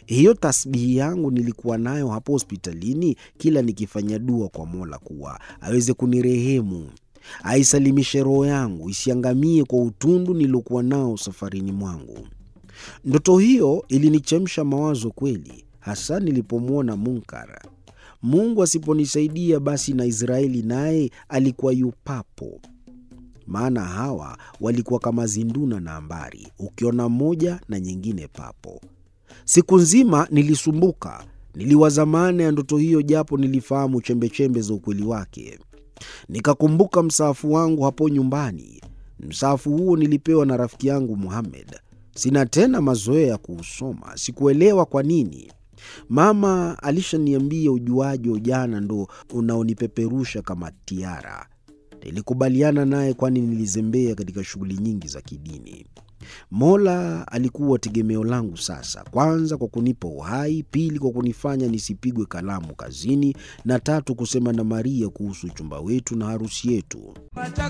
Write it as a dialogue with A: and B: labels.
A: Hiyo tasbihi yangu nilikuwa nayo hapo hospitalini, kila nikifanya dua kwa Mola kuwa aweze kunirehemu, aisalimishe roho yangu isiangamie kwa utundu niliokuwa nao safarini mwangu. Ndoto hiyo ilinichemsha mawazo kweli, hasa nilipomwona Munkar. Mungu asiponisaidia basi na Israeli naye alikuwa yupapo, maana hawa walikuwa kama zinduna na ambari, ukiona moja na nyingine papo. Siku nzima nilisumbuka, niliwaza maana ya ndoto hiyo, japo nilifahamu chembechembe za ukweli wake. Nikakumbuka msaafu wangu hapo nyumbani. Msaafu huo nilipewa na rafiki yangu Muhamed. Sina tena mazoea ya kuusoma, sikuelewa kwa nini. Mama alishaniambia ujuaji wa ujana ndo unaonipeperusha kama tiara. Nilikubaliana naye, kwani nilizembea katika shughuli nyingi za kidini. Mola alikuwa tegemeo langu sasa, kwanza kwa kunipa uhai, pili kwa kunifanya nisipigwe kalamu kazini, na tatu kusema na Maria kuhusu uchumba wetu na harusi yetu.